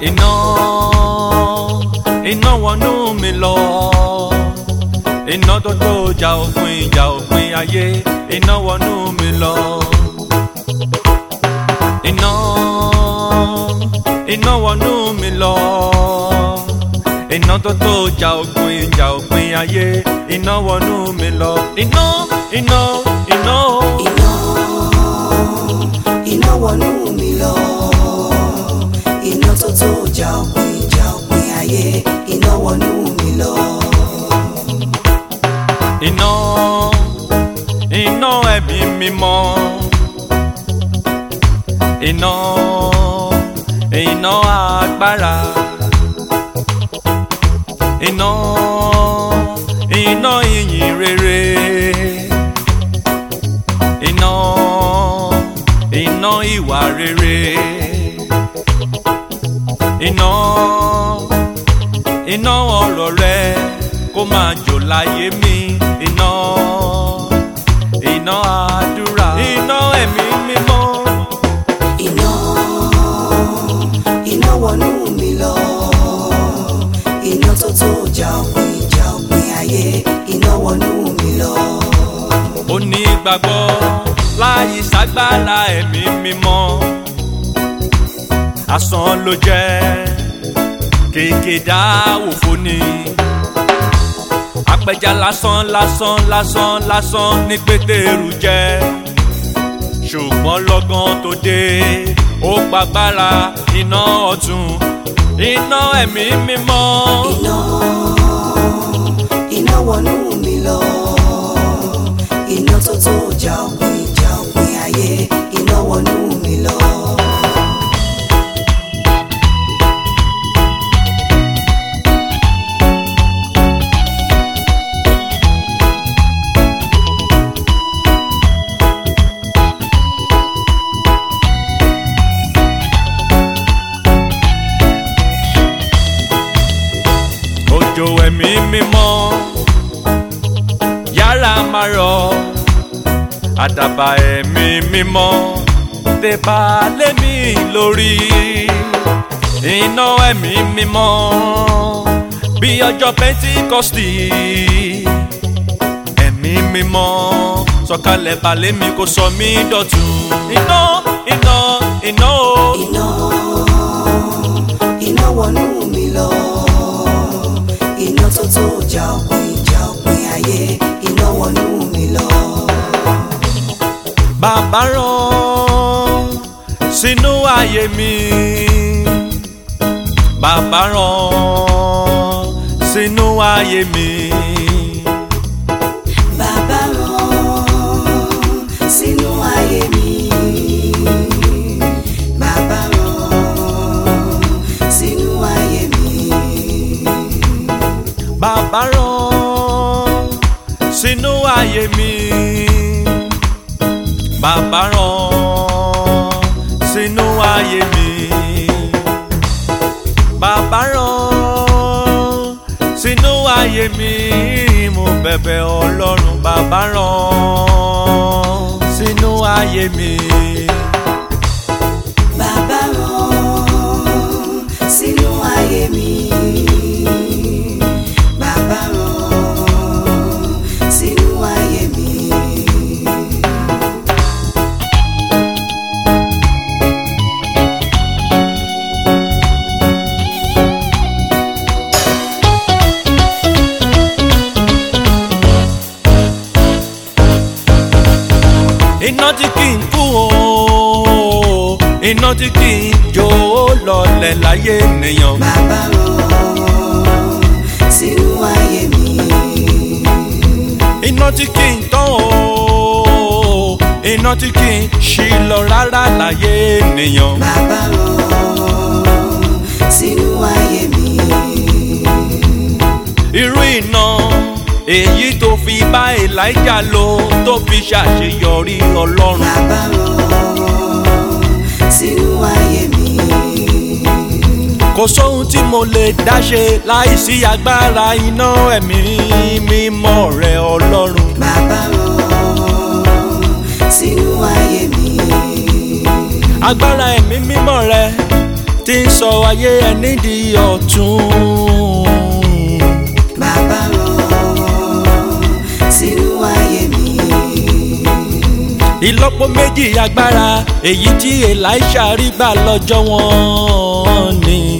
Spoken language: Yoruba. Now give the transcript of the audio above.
iná iná wọnú mi lọ iná tó tó jà òpin ìjà òpin ayé iná wọnú mi lọ iná iná wọnú mi lọ iná tó tó jà òpin ìjà òpin ayé iná wọnú mi lọ iná iná iná iná iná wọnú mi lọ iná tó tó jà òpin jà òpin ayé iná wọnú mi lọ. iná iná ẹ̀mí mímọ́ iná iná agbára iná iná ìyìn rere iná iná ìwà rere iná iná ọ̀rọ̀ rẹ kó máa jò láyé mi iná iná àdúrà iná ẹ̀mí mímọ́ iná iná wọnú mi lọ iná tó tó jà òpin jà òpin ayé iná wọnú mi lọ. onígbàgbọ́ láyé ságbára ẹ̀mí mímọ́ asán ló jẹ́ kéèké dá òfò ni apẹja lásán lásán lásán lásán ní pétérù jẹ́ ṣùgbọ́n lọ́gán tó dé ó gbàgbára iná ọ̀tún iná ẹ̀mí mímọ́. iná iná wọnú mi lọ iná tó tó jà òpin jà òpin ayé iná wọnú mi lọ. òjò ẹ̀mí mímọ́ yára máa rọ̀ àdàbà ẹ̀mí mímọ́ tẹ̀bà lémi lórí iná ẹ̀mí mímọ́ bí ọjọ́ pẹ́ntíkọ́sì ẹ̀mí mímọ́ sọ̀kalẹ̀ balẹ̀ mi kò sọ mí dọ̀tun iná iná iná o. iná iná wọnú mi lọ iná tó tó jà òpin jà òpin ayé iná wọnú mi lọ. bàbá rán sínú ayé mi bàbá rán sínú ayé mi bàbá rán sínú ayé mi bàbá rán sínú ayé mi bàbá rán sínú ayé mi bàbá rán sínú ayé mi bàbá rán sínú ayé mi mo bẹ̀bẹ̀ ọlọ́run bàbá rán sínú ayé mi. bàbá rán sínú ayé mi bàbá rán sínú ayé mi. iná tí kì í kú o iná tí kì í jó lọlẹ̀ láyé nìyàn. bàbá rán sínú ayé mi. iná tí kì í tán o iná tí kì í ṣí lọ rárá láyé nìyàn. bàbá rán sínú ayé mi. irú iná èyí tó fi bá elijah lò tó fi ṣàṣeyọrí ọlọ́run. bàbá rán sínú ayé mi. kò sóhun tí mo lè dáṣe láìsí agbára iná ẹ̀mí mímọ́ rẹ ọlọ́run. bàbá rán sínú ayé mi. agbára ẹ̀mí mímọ́ rẹ tí ń sọ ayé ẹni di ọ̀tun. bàbá rán sínú ayé mi. ìlọ́po méjì agbára èyí tí elisha rí gbà lọ́jọ́ wọn ni.